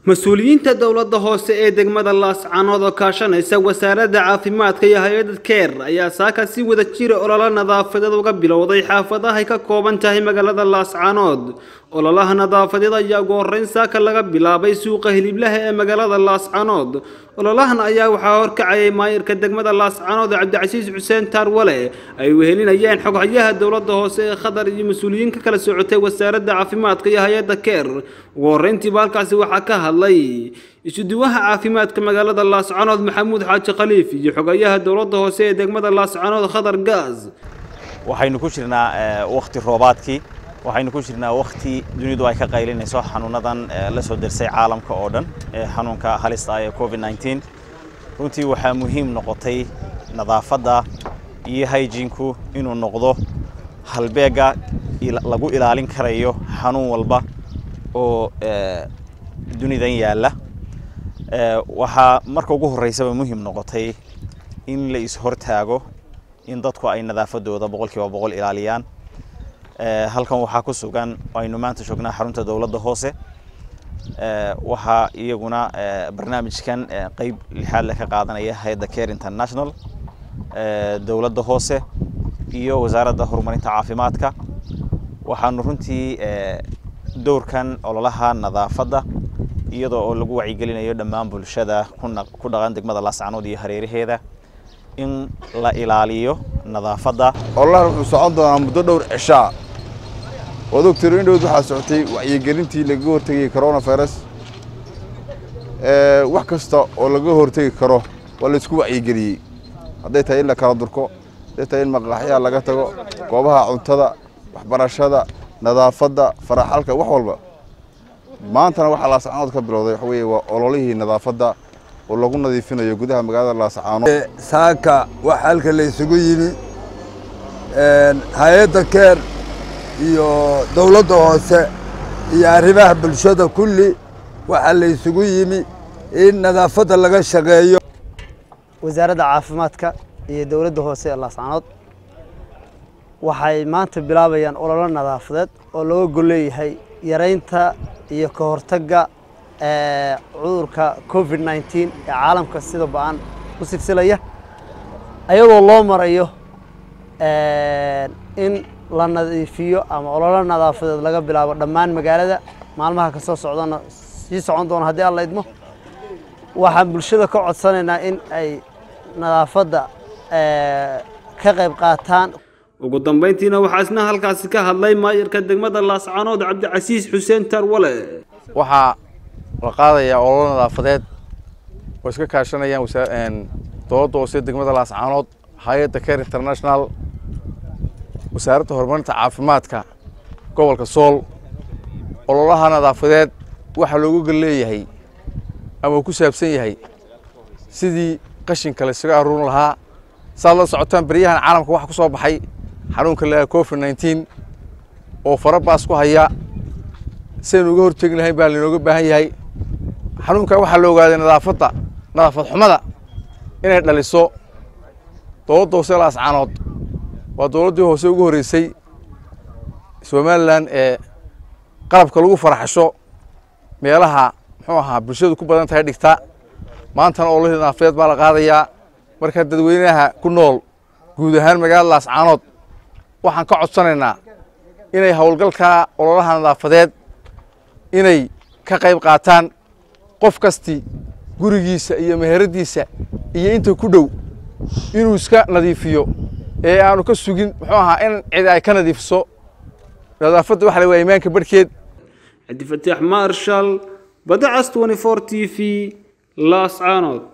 mas-uuliyiinta dowladda hoose ee degmada laascanood oo kaashanaysa wasaaradda caafimaadka iyo hay-adda keer ayaa saaka si wada jira ololo nadaafadeed uga bilowday xaafadaha ay ka kooban tahay magaalada laascanood ololaha nadaafadeed ayaa ugu horreyn saaka laga bilaabay suuqa hiliblaha ee magaalada laascanood ololahan ayaa waxaa horkacayay maayirka degmada laascanood cabdicasiis xuseen taarwale ay wehelinayeen xoghayaha dowladda hoose ee khadar iyo mas-uuliyiin ka kala socotay wasaaradda caafimaadka iyo hay-adda keer ugu horreyntiiba halkaasi waxaa ka hadlay isuduwaha caafimaadka magaalada laascanood maxamuud xaaji khaliif iyo xogayaha dowladda hoose ee degmada laascanood khadar gaas waxaynu ku jirnaa wakhti roobaadkii waxaynu ku jirnaa wakhti dunidu ay ka qaylinayso xanuunadan la soo dersay caalamka oo dhan ee xanuunka halista ah ee covid 19 runtii waxaa muhiim noqotay nadaafadda iyo hygiinku inuu noqdo halbeega lagu ilaalin karayo xanuun walba oo dunidan yaalla waxaa marka ugu horreysaba muhiim noqotay in la is-hortaago in dadku ay nadaafadooda boqolkiiba boqol ilaaliyaan halkan waxaa ku sugan aynu maanta joognaa xarunta dowladda hoose waxaa iyaguna barnaamijkan qeyb lixaad le ka qaadanaya hay-adda care international dowladda hoose iyo wasaaradda horumarinta caafimaadka waxaanu runtii dowrkan ololaha nadaafadda iyadoo oo lagu wacyigelinayo dhammaan bulshada ku dhaqan degmada laascanood iyo hareeraheeda in la ilaaliyo nadaafadda ololahan wuxuu socon doonaa muddo dhowr cishaa waad ogtiro in dhowd waxaa socotay wacyigelintii lagaga hortegayay coronavirus wax kasta oo laga hortegi karo waa laysku wacyigeliyey hadday tahay in la kala durko hadday tahay in maqaaxyaha laga tago goobaha cuntada waxbarashada nadaafadda faraxalka wax walba maantana waxaa laascaanood ka bilowday waxa weeye waa ololihii nadaafadda oo lagu nadiifinayo gudaha magaalada laascaanood saaka wax halka la isugu yimi hay-adda keer iyo dowladda hoose iyo arrimaha bulshada kulli waxaa la isugu yimi in nadaafadda laga shaqeeyo wasaaradda caafimaadka iyo dowladda hoose ee laascanood waxay maanta bilaabayaan ololo nadaafadeed oo looga golleeyahay yaraynta iyo ka hortagga cudurka covid nneteen ee caalamka sida ba-an u silsilaya ayadoo loo marayo in la nadiifiyo ama ololo nadaafadeed laga bilaabo dhammaan magaalada maalmaha ka soo socdana sii socon doona haddii alla idmo waxaan bulshada ka codsanaynaa in ay nadaafadda ka qayb qaataan ugu dambeyntiina waxaa isna halkaasi ka hadlay maayirka degmada laascanood cabdicasiis xuseen tarwale waxaa la qaadayaa ololo nadaafadeed oo iska kaashanayaan dowladda hoose degmada laascanood hay-adda care international wasaaradda horumarinta caafimaadka gobolka sool ololaha nadaafadeed waxaa loogu gol leeyahay ama uu ku saabsan yahay sidii qashinka la isaga aruurin lahaa saad la socotaan beryahan caalamka waxaa ku soo baxay xanuunka la covid nneteen oo farabaas ku haya sidaynu uga hortegi lahayn baa lainooga baahan yahay xanuunka waxaa la ogaaday nadaafadda nadaafad xumada inay dhaliso dowladda hoose laascanood waa dowladdii hoose ugu horreysay somalilan ee qalabka lagu faraxasho meelaha muxuu ahaa bulshadu ku badan tahay dhigta maantana ololihii nadaafadeed baa la qaadayaa marka dadweynaha ku nool guud ahaan magaalada laascaanood waxaan ka codsanaynaa inay howlgalka ololaha nadaafadeed inay ka qayb qaataan qof kasti gurigiisa iyo meheradiisa iyo inta ku dhow inuu iska nadiifiyo ee aanu ka sugin muxuu ahaa in cid ay ka nadiifiso nadaafadda waxa la waa imaanka barhkeed cabdifataax marshal badacas 24 t v laascaanood